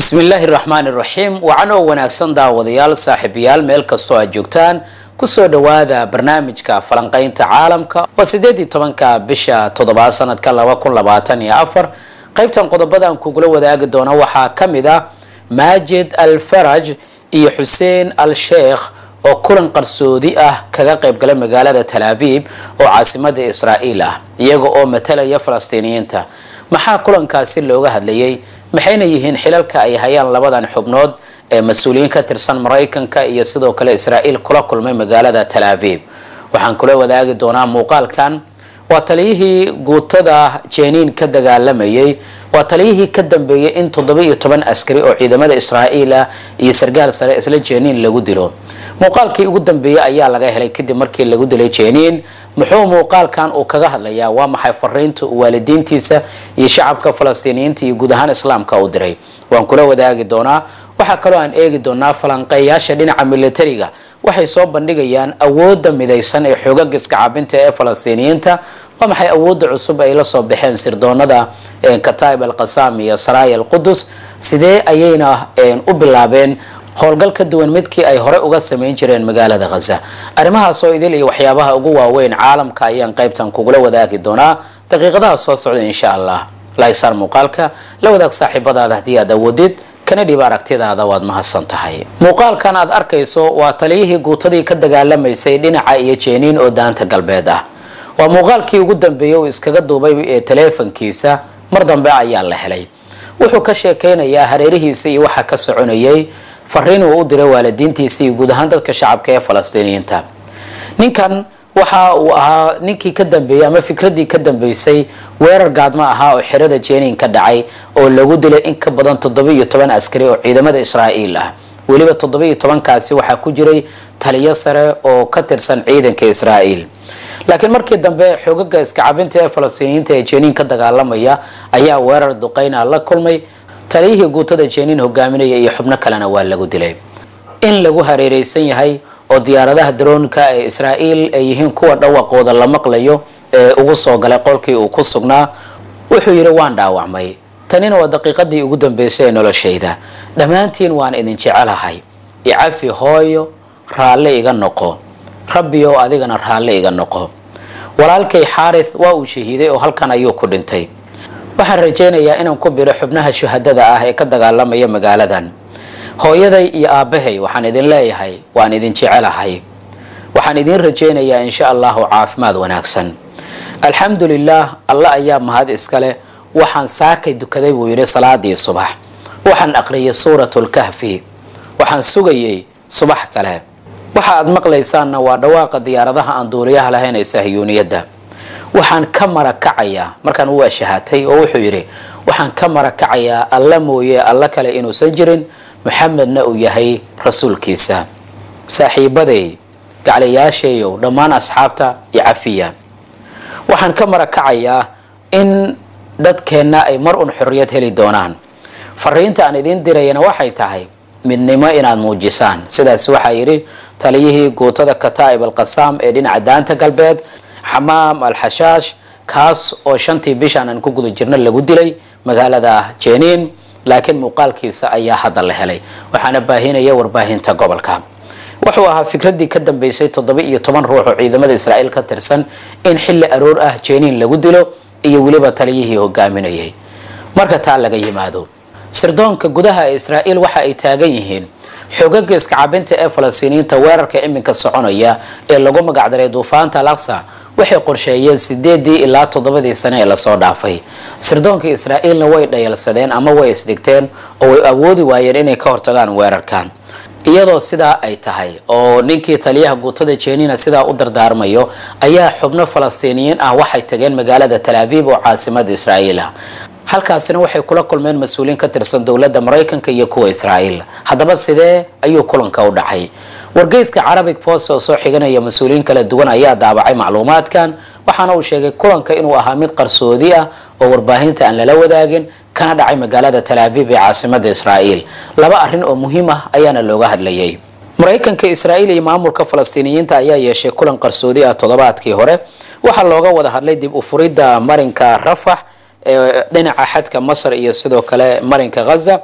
bismi illaahi raxmaan iraxiim wacan oo wanaagsan daawadayaal saaxiibayaal meel kastoo aad joogtaan kusoo dhowaada barnaamijka falanqaynta caalamka waa sideed iyo tobanka bisha toddobaad sanadka laba kun labaatan iyo afar qaybtan qodobadan kugula wadaagi doona waxaa ka mid ah maajid al faraj iyo xuseen al sheekh oo kulan qarsoodi ah kaga qaybgala magaalada tal abiib oo caasimada israa'iil ah iyaga oo matalaya falastiiniyiinta maxaa kulankaasi looga hadlayay maxayna yihiin xilalka ay hayaan labadan xubnood ee mas-uuliyiin ka tirsan maraykanka iyo sidoo kale israa'iil kula kulmay magaalada tal abiib waxaan kula wadaagi doonaa muuqaalkan waa taliyihii guutada jeniin ka dagaalamayay waa taliyihii ka dambeeyay in toddoba iyo toban askari oo ciidamada israa'iil ah iyo sargaal sare isla jeniin lagu dilo muuqaalkii ugu dambeeyey ayaa laga helay kadib markii lagu dilay jeniin muxuu muuqaalkan uu kaga hadlayaa waa maxay fariinta uu waalidiintiisa iyo shacabka falastiiniyiinta iyo guud ahaan islaamka u diray waan kula wadaagi doonaa waxaa kaloo aan eegi doonaa falanqeeyaasha dhinaca militariga waxay soo bandhigayaan awoodda midaysan ee xoogaga iskacabinta ee falastiiniyiinta waa maxay awoodda cusub ay la soo baxeen sirdoonada kataib al qasam iyo saraya al qudus sidee ayayna u bilaabeen howlgal ka duwan midkii ay hore uga samayn jireen magaalada khaza arrimahaas oo idil iyo waxyaabaha ugu waaweyn caalamka ayaan qaybtan kugula wadaagi doonaa daqiiqadaha soo socda insha allah laigsaar muuqaalka la wadaag saaxiibadaada haddii aad awoodid kana dhiba aragtidaada waad mahadsan tahay muuqaalkan aad arkayso waa taliyihii guutadii ka dagaalamaysay dhinaca iyo jeniin oo daanta galbeed ah waa muuqaalkii ugu dambeeyey uu iskaga duubay ee taleefankiisa mar dambe ayaa la helay wuxuu ka sheekeynayaa hareerihiisa iyo waxa ka soconayay fariin uu u diray waalidiintiisa iyo guud ahaan dadka shacabka ee falastiiniyiinta ninkan waxa uu ahaa ninkii ka dambeeyey ama fikradii ka dambeysay weerar gaadmo ahaa oo xerada jeniin ka dhacay oo lagu dilay in ka badan toddoba iyo toban askari oo ciidamada israa'iil ah weliba toddoba iyo tobankaasi waxaa ku jiray taliyo sare oo ka tirsan ciidanka israa'iil laakiin markii dambe xoogaga iskacabinta ee falastiiniyiinta ee jeniin ka dagaalamaya ayaa weerar duqeyna la kulmay taliyihii guutada jeniin hogaaminaya iyo xubno kalena waa lagu dilay in lagu hareereysan yahay oo diyaaradaha daroonka ee israa'iil ay yihiin kuwa dhawaqooda la maqlayo ee ugu soo galay qolkii uu ku sugnaa wuxuu yidhi waan dhaawacmay tanina waa daqiiqadii ugu dambeysay ee noloshayda dhammaantiin waan idin jecelahay icafi hooyo raalle iga noqo rabbiyow adigana raalle iga noqo walaalkay xaarith waa uu shahiiday oo halkan ayuu ku dhintay waxaan rajaynayaa inaan ku biro xubnaha shuhadada ah ee ka dagaalamaya magaaladan hooyaday iyo aabbahay waxaan idin leeyahay waan idin jecelahay waxaan idin rajaynayaa insha allahu caafimaad wanaagsan alxamdu lilah alle ayaa mahad iskale waxaan saakay dukaday buu yidhi salaadii subax waxaan aqriyay suuratlkahfi waxaan sugayay subax kale waxa aad maqlaysaanna waa dhawaaqa diyaaradaha aan duuliyaha lahayn ee sahyuuniyadda waxaan ka marakacayaa markaan u waashahatay oo wuxuu yidhi waxaan ka marakacayaa alla mooye alla kale inuusan jirin maxamedna uu yahay rasuulkiisa saaxiibaday gaclayaashayow dhammaan asxaabta iyo cafiya waxaan ka marakacayaa in dadkeenna ay mar un xorriyad heli doonaan fariinta aan idiin dirayana waxay tahay midnimo inaad muujisaan sidaas waxaa yidhi taliyihii guutada kataa'ib al qasaam ee dhinaca daanta galbeed xamaam al xashaash kaas oo shantii bishaan aan ku guda jirna lagu dilay magaalada jeniin laakiin muuqaalkiisa ayaa hadda la helay waxaana baahinaya warbaahinta gobolka wuxuu ahaa fikradii ka dambeysay toddoba iyo toban ruux oo ciidamada israa'iil ka tirsan in xilli aroor ah jeniin lagu dilo iyo weliba taliyihii hogaaminayay marka taa laga yimaado sirdoonka gudaha ee israa'iil waxa ay taagan yihiin xoogaga iskacabinta ee falastiiniyiinta weerarka iminka soconaya ee lagu magacdaray duufaanta al aqsa waxay qorsheeyeen sideedii ilaa toddobadii sane ee lasoo dhaafay sirdoonka israa'iilna way dhayalsadeen ama way isdhigteen oo way awoodi waayeen inay ka hortagaan weerarkan iyadoo sidaa ay tahay oo ninkii taliyaha guutada jeniina sidaa u dardaarmayo ayaa xubno falastiiniyiin ah waxay tageen magaalada tal abiib oo caasimada israa'iil ah halkaasina waxay kula kulmeen mas-uuliyiin ka tirsan dowladda maraykanka iyo kuwa israa'iil haddaba sidee ayuu kulanka u dhacay wargeyska carabic post oo soo xiganaya mas-uuliyiin kala duwan ayaa daabacay macluumaadkan waxaana uu sheegay kulanka inuu ahaa mid qarsoodi ah oo warbaahinta aan lala wadaagin kana dhacay magaalada tal abiib ee caasimada israa'iil laba arrin oo muhiim ah ayaana looga hadlayay maraykanka israa'iil iyo maamulka falastiiniyiinta ayaa yeeshay kulan qarsoodi ah toddobaadkii hore waxaa looga wada hadlay dib u furidda marinka rafax ee dhinaca xadka masar iyo sidoo kale marinka ghaza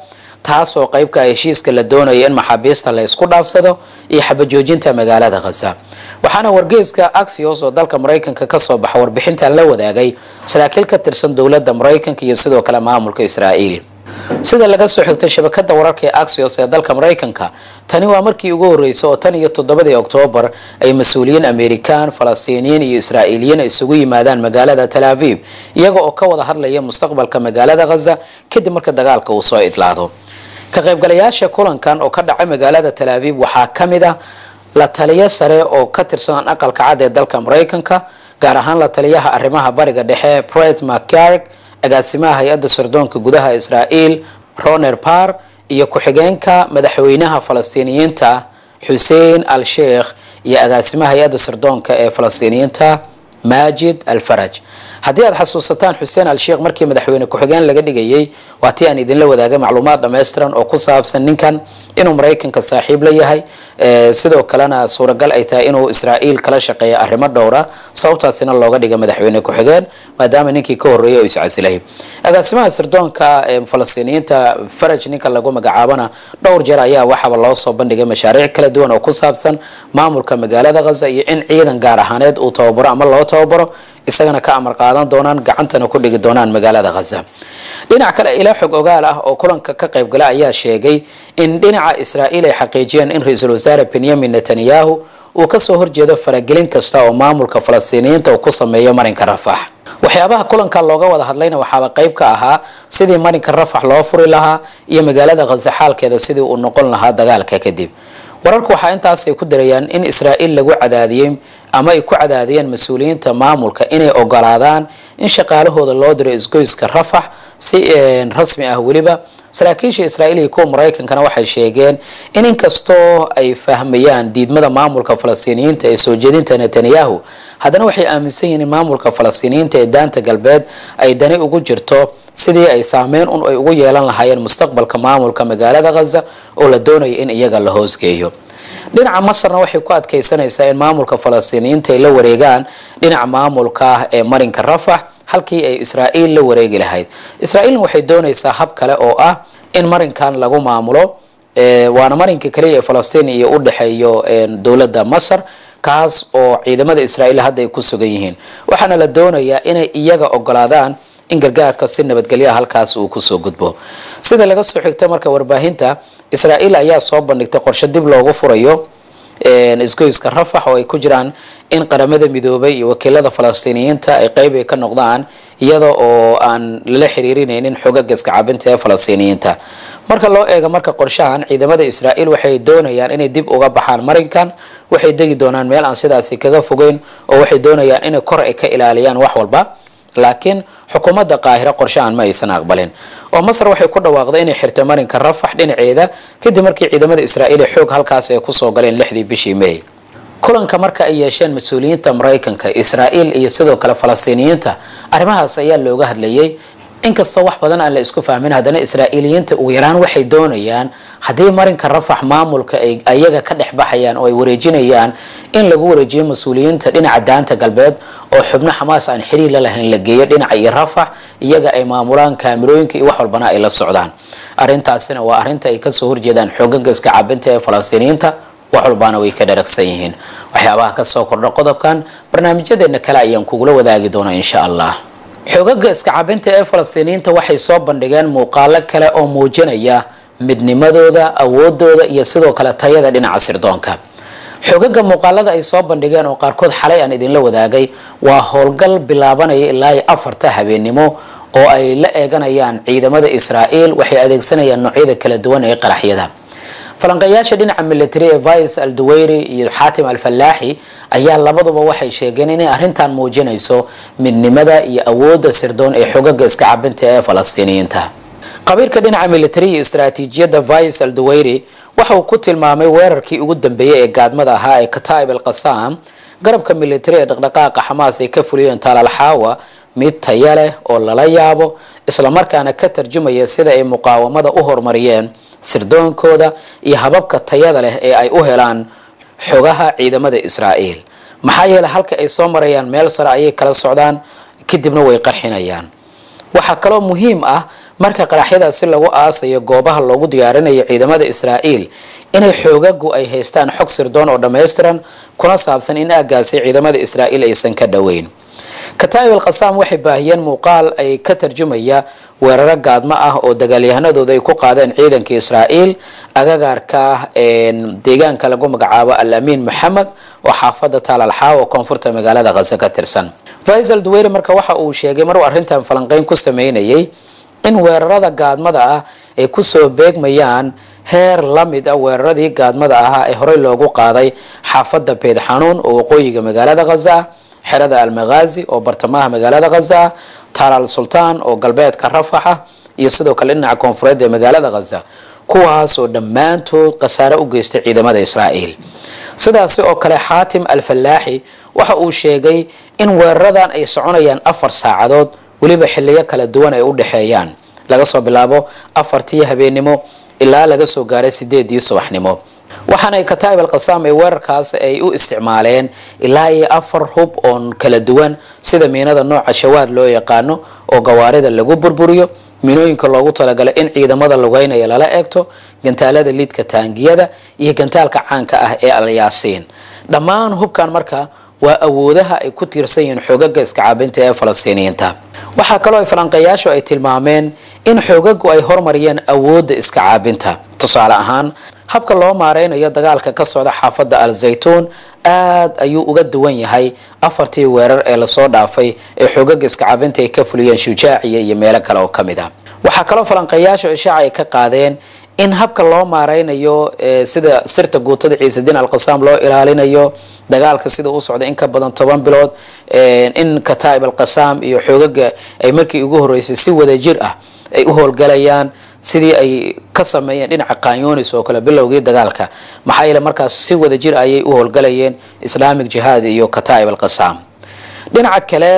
taasoo qeybka heshiiska la doonayo in maxaabiista la isku dhaafsado iyo xabajoojinta magaalada khaza waxaana wargeyska axios oo dalka maraykanka kasoo baxa warbixintan la wadaagay saraakiil ka tirsan dowladda maraykanka iyo sidoo kale maamulka israa'iil sida laga soo xigtay shabakada wararka ee axios ee dalka maraykanka tani waa markii ugu horreysay oo tan iyo toddobadii oktoobar ay mas-uuliyiin amerikaan falastiiniyiin iyo israa'iiliyiin isugu yimaadaan magaalada tal aviv iyaga oo ka wada hadlaya mustaqbalka magaalada khaza kadib marka dagaalka uu soo idlaado ka qaybgalayaasha kulankan oo ka dhacay magaalada tal aviv waxaa ka mid ah la taliyo sare oo ka tirsan aqalka cad ee dalka maraykanka gaar ahaan la taliyaha arrimaha bariga dhexe bret mccarg agaasimaha hay-adda sirdoonka gudaha israa'iil roner par iyo ku-xigeenka madaxweynaha falastiiniyiinta xuseen al sheikh iyo agaasimaha hay-adda sirdoonka ee falastiiniyiinta majid al faraj haddii aad xasuusataan xuseen al sheikh markii madaxweyne ku-xigeen laga dhigayay waa tii aan idinla wadaagay macluumaad dhammaystiran oo ku saabsan ninkan inuu maraykanka saaxiib la yahay sidoo kalena suuragal ay tahay inuu israa'iil kala shaqeeya arrimo dhowra sababtaasina looga dhiga madaxweyne ku-xigeen maadaama ninkii ka horreeyay oo iscasilay agaasimaha sirdoonka falastiiniyiinta faraj ninka lagu magacaabana dhowr jeer ayaa waxaaba loo soo bandhigay mashaariic kala duwan oo ku saabsan maamulka magaalada khaza iyo in ciidan gaar ahaaneed uu tababaro ama loo tababaro isagana ka amar qaadan doonaan gacantana ku dhigi doonaan magaalada khaza dhinac kale ilaa xog ogaal ah oo kulanka ka qaybgala ayaa sheegay in dhinaca israa'iil ay xaqiijiyeen in ra-iisul wasaare benyamin netanyahu uu kasoo horjeedo faragelin kasta oo maamulka falastiiniyiinta uu ku sameeyo marinka rafax waxyaabaha kulanka looga wada hadlayna waxaaba qayb ka ahaa sidii marinka rafax loo furi lahaa iyo magaalada khaza xaalkeeda sidii uu noqon lahaa dagaalka kadib wararku waxaa intaasay ku darayaan in israa'iil lagu cadaadiyey ama ay ku cadaadiyeen mas-uuliyiinta maamulka inay ogolaadaan in shaqaalahooda loo diro isgoyska rafax si rasmi ah weliba saraakiisha israa'iil iyo kuwa maraykankana waxay sheegeen in inkastoo ay fahmayaan diidmada maamulka falastiiniyiinta ee soo jeedinta netanyahu haddana waxay aaminsan yihiin in maamulka falastiiniyiinta ee daanta galbeed ay dani ugu jirto sidii ay saameyn un ay ugu yeelan lahaayeen mustaqbalka maamulka magaalada khaza oo la doonayo in iyaga la hoosgeeyo dhinaca masarna waxay ku adkaysanaysaa in maamulka falastiiniyiinta ay la wareegaan dhinaca maamulka ee marinka rafax halkii ay israa'iil la wareegi lahayd israa'iilna waxay doonaysaa hab kale oo ah in marinkan lagu maamulo waana marinka kaliya ee falastiin iyo u dhexeeyo dowladda masar kaas oo ciidamada israa'iil hadda ay ku sugan yihiin waxaana la doonayaa inay iyaga ogolaadaan in gargaarka si nabadgelyaha halkaas uu kusoo gudbo sida laga soo xigta marka warbaahinta israa'iil ayaa soo bandhigtay qorshe dib loogu furayo isgoyska rafax oo ay ku jiraan in qaramada midoobay iyo wakiilada falastiiniyiinta ay qeyb ay ka noqdaan iyada oo aan lala xiriirinaynin xogaga iska cabinta ee falastiiniyiinta marka loo eego marka qorshahan ciidamada israa'iil waxay doonayaan inay dib uga baxaan marinkan waxay degi doonaan meel aan sidaasi kaga fogeyn oo waxay doonayaan inay kor ay ka ilaaliyaan wax walba laakiin xukuumadda qaahiro qorshahan ma aysan aqbalin oo masar waxay ku dhawaaqday inay xirtay marinka rafax dhinaceeda kadib markii ciidamada israa'iil ee xoog halkaas ay kusoo galeen lixdii bishii may kulanka marka ay yeesheen mas-uuliyiinta maraykanka israa'iil iyo sidoo kale falastiiniyiinta arrimahaas ayaa looga hadlayay inkastoo wax badan aan la isku fahmin haddana israa'iiliyiinta ugu yaraan waxay doonayaan haddii marinka rafax maamulka ay ayaga ka dhex baxayaan oo ay wareejinayaan in lagu wareejiyo mas-uuliyiinta dhinaca daanta galbeed oo xubno xamaas aan xiriir la lahayn la geeyo dhinaca iyo rafax iyaga ay maamulaan kaamirooyinka iyo wax walbana ay la socdaan arrintaasina waa arrinta ay kasoo horjeedaan xoogaga iska cabinta ee falastiiniyiinta wax walbaana way ka dharagsan yihiin waxyaabaha kasoo kordha qodobkan barnaamijyadeena kale ayaan kugula wadaagi doonaa insha allah xoogaga iska cabinta ee falastiiniyiinta waxay soo bandhigeen muuqaalo kale oo muujinaya midnimadooda awoodooda iyo sidoo kale tayada dhinaca sirdoonka xoogaga muuqaalada ay soo bandhigeen oo qaarkood xalay aan idinla wadaagay waa howlgal bilaabanaya ilaa iyo afarta habeennimo oo ay la eeganayaan ciidamada israa'iil waxay adeegsanayaan noocyada kala duwan ee qaraxyada falanqeeyaasha dhinaca military ee vice al duweyri iyo xaatim al fallaaxi ayaa labaduba waxay sheegeen inay arrintan muujinayso midnimada iyo awoodda sirdoon ee xogaga iska cabinta ee falastiiniyiinta qabiirka dhinaca military iyo istaraatiijiyadda vice al duweyri waxa uu ku tilmaamay weerarkii ugu dambeeyey ee gaadmada ahaa ee kataib al qasam garabka military ee dhaqdhaqaaqa xamaas ay ka fuliyeen taalalxaawa mid taya leh oo lala yaabo islamarkaana ka tarjumaya sida ay muqaawamada u horumariyeen sirdoonkooda iyo hababka tayada leh ee ay u helaan xogaha ciidamada israa'iil maxaa yeeley halka ay soo marayaan meel sare ayay kala socdaan kadibna way qarxinayaan waxaa kaloo muhiim ah marka qaraxyadaasi lagu aasayo goobaha loogu diyaarinayo ciidamada israa'iil inay xoogagu ay haystaan xog sirdoon oo dhammaystiran kuna saabsan in aagaasi ciidamada israa'iil aysan ka dhoweyn kataa'ib al qasaam waxay baahiyeen muuqaal ay ka tarjumaya weeraro gaadmo ah oo dagaalyahanadooda ay ku qaadeen ciidanka israa'iil agagaarka deegaanka lagu magacaabo al amiin maxamed oo xaafada taalalxaa oo koonfurta magaalada khaza ka tirsan faisal duweyre marka waxa uu sheegay maruu arrintan falanqeyn ku sameynayay in weerarada gaadmada ah ay kusoo beegmayaan heer la mid ah weeraradii gaadmada ahaa ee horey loogu qaaday xaafada beed xanuun oo waqooyiga magaalada khaza ah xerada almaghazi oo bartamaha magaalada khaza ah talaal sultaan oo galbeedka rafaxa iyo sidoo kale dhinaca koonfureed ee magaalada khaza kuwaasoo dhammaantood khasaare u geystay ciidamada israa'iil sidaasi oo kale xaatim alfallaaxi waxa uu sheegay in weeraradan ay soconayaan afar saacadood weliba xiliyo kala duwan ay u dhexeeyaan laga soo bilaabo afartii habeennimo ilaa laga soo gaaray sideedii subaxnimo waxaana kataa'ib al qasaam ee weerarkaas ay u isticmaaleen ilaa iyo afar hub oon kala duwan sida miinada nooca shawaad loo yaqaano oo gawaarida lagu burburiyo miinooyinka loogu talagalay in ciidamada lugeynaya lala eegto gantaalada liidka taangiyada iyo gantaalka caanka ah ee alyaasiin dhammaan hubkan marka waa awoodaha ay ku tiirsan yihiin xoogaga iskacaabinta ee falastiiniyiinta waxaa kaloo ay falanqeeyaashu ay tilmaameen in xoogagu ay hormariyeen awoodda iska caabinta tusaale ahaan habka loo maareynayo dagaalka ka socda xaafadda al zaytuun aad ayuu uga duwan yahay afartii weerar ee lasoo dhaafay ee xoogaga iskacaabinta ay ka fuliyeen shujaaciya iyo meelo kale oo kamid ah waxaa kaloo falanqeeyaashu ishaaca ay ka qaadeen in habka loo maareynayo sida sirta guutada ciisediin alqasaam loo ilaalinayo dagaalka sida u socda in ka badan toban bilood in kataa'ib alqasaam iyo xoogaga ay markii ugu horeysay si wadajir ah ay u howlgalayaan sidii ay ka sameeyeen dhinaca kanyonis oo kale bilowgii dagaalka maxaa yeele markaas si wadajir ayay u howlgalayeen islamic jihaad iyo kataa'ib alqasaam dhinaca kale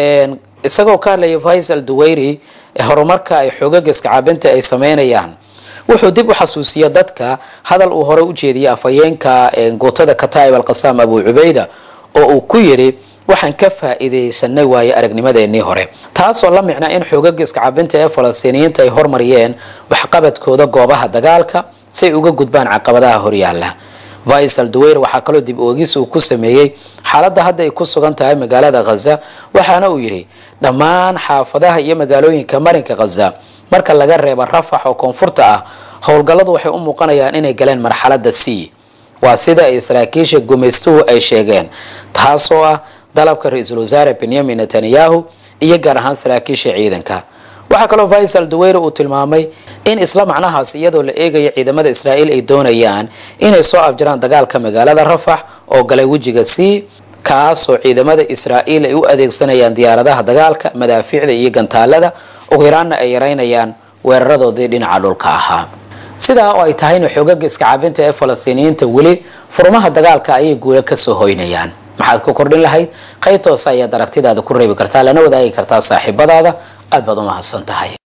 isagoo ka hadlaya faisal duweyri horumarka ay xoogaga iskacaabinta ay sameynayaan wuxuu dib u xasuusiya dadka hadal uu hore u jeediyay afhayeenka guutada kataa'ib alqasaam abu cubayda oo uu ku yidhi waxaan ka faa'iidaysanay waaye aragnimadeenii hore taasoo la micnaa in xoogaga iskacabinta ee falastiiniyiinta ay hormariyeen waxqabadkooda goobaha dagaalka si ay uga gudbaan caqabadaha horyaala faisal duweyr waxaa kaloo dib oogis uu ku sameeyey xaaladda hadda ay ku sugan tahay magaalada khaza waxaana uu yidhi dhammaan xaafadaha iyo magaalooyinka marinka khaza marka laga reebo rafax oo koonfurta ah howlgalladu waxay u muuqanayaan inay galeen marxaladda c waa sida ay saraakiisha gumaystuhu ay sheegeen taasoo ah dalabka ra-iisul wasaare benyamin netanyahu iyo gaar ahaan saraakiisha ciidanka waxaa kaloo faisal duweyre uu tilmaamay in isla macnahaas iyadoo la eegayo ciidamada israa'iil ay doonayaan inay soo abjiraan dagaalka magaalada rafax oo galay wejiga c kaasoo ciidamada israa'iil ay u adeegsanayaan diyaaradaha dagaalka madaafiicda iyo gantaalada ugu yaraanna ay yareynayaan weeraradoodii dhinaca dhulka ahaa sidaa oo ay tahayna xoogaga iskacaabinta ee falastiiniyiinta weli furmaha dagaalka ayay guula kasoo hoynayaan maxaad ku kordhin lahayd qayb toosa ayaad aragtidaada ku reebi kartaa lana wadaagi kartaa saaxiibadaada aad baad u mahadsan tahay